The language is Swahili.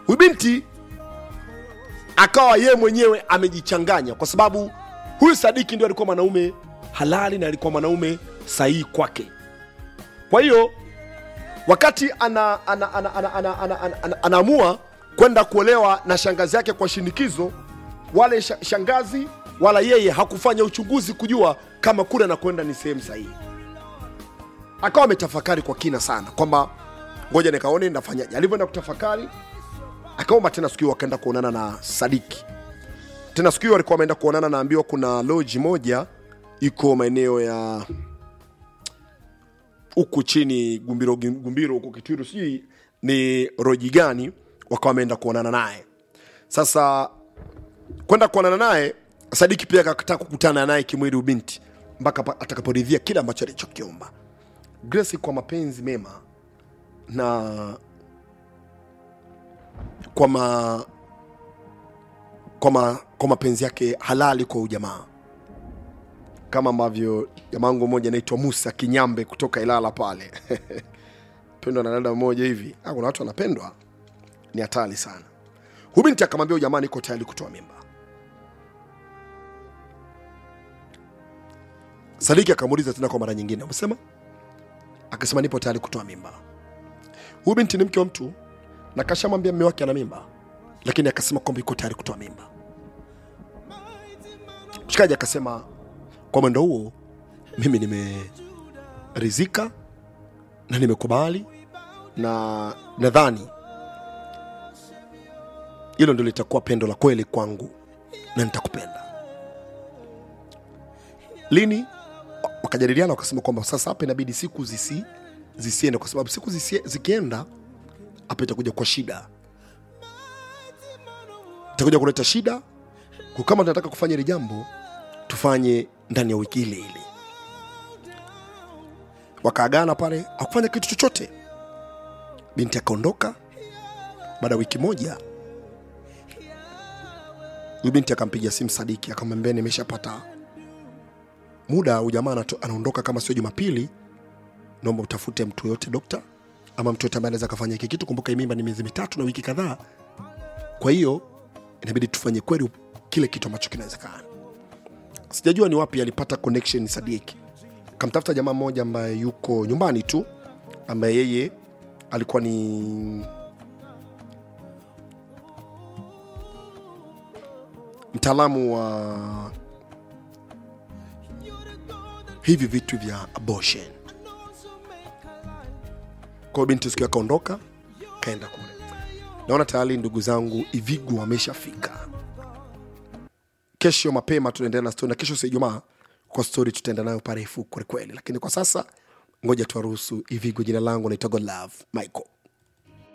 huyu binti akawa yeye mwenyewe amejichanganya kwa sababu huyu sadiki ndio alikuwa mwanaume halali na alikuwa mwanaume sahihi kwake kwa hiyo wakati ana, ana, ana, ana, ana, ana, ana, ana, anaamua kwenda kuolewa na shangazi yake kwa shinikizo wale sha- shangazi wala yeye hakufanya uchunguzi kujua kama kule anakwenda ni sehemu sahihi akawa ametafakari kwa kina sana kwamba ngoja nikaone ndafanyaje alivyoenda kutafakari akaomba tena siku hiyo akaenda kuonana na sadiki tena siku hiyo alikuwa ameenda kuonana naambiwa kuna loji moja iko maeneo ya huku chini gumbiro gumbiro huku kitwiru sijui ni roji gani wakawa wameenda kuonana naye sasa kwenda kuonana naye sadiki pia akataka kukutana naye kimwili ubinti mpaka pa- atakaporidhia kile ambacho alichokiomba grace kwa mapenzi mema na kwa ma, kwa, ma, kwa mapenzi yake halali kwa ujamaa kama ambavyo jamaangu mmoja anaitwa musa kinyambe kutoka ilala pale pendwa na dada mmoja hivi Ah, kuna watu wanapendwa ni hatari sana huyu binti akamwambia huyu jamaa niko tayari kutoa mimba sadiki akamuuliza tena kwa mara nyingine amesema akasema nipo tayari kutoa mimba huyu binti ni mke wa mtu na kashamwambia mme wake ana mimba lakini akasema kwamba yuko tayari kutoa mimba mshikaji akasema kwa mwendo huo mimi nimerizika na nimekubali na nadhani hilo ndio litakuwa pendo la kweli kwangu na nitakupenda lini wakajadiliana wakasema kwamba sasa hapa inabidi siku zisi zisiende kwa sababu siku zisi, zikienda hapa itakuja kwa shida itakuja kuleta shida kwa kama tunataka kufanya hili jambo tufanye ndani ya wiki ile ile wakaagana pale akufanya kitu chochote binti akaondoka baada ya wiki moja huyu binti akampigia simu sadiki akamwambia nimeshapata muda huyu jamaa anato- anaondoka kama sio jumapili naomba utafute mtu yoyote dokta ama mtu yoyote ambaye anaweza akafanya hiki kitu kumbuka hii mimba ni miezi mitatu na wiki kadhaa kwa hiyo inabidi tufanye kweli kile kitu ambacho kinawezekana sijajua ni wapi alipata connection sadiki kamtafuta jamaa mmoja ambaye yuko nyumbani tu ambaye yeye alikuwa ni mtaalamu wa hivi vitu vya abortion kwao binti siku akaondoka kaenda kule naona tayari ndugu zangu ivigu wameshafika kesho mapema tunaendelea na stori na kesho si ijumaa kwa stori tutaenda nayo parefu kwelikweli lakini kwa sasa ngoja tuwaruhusu ivigu jina langu naitwa godlove michael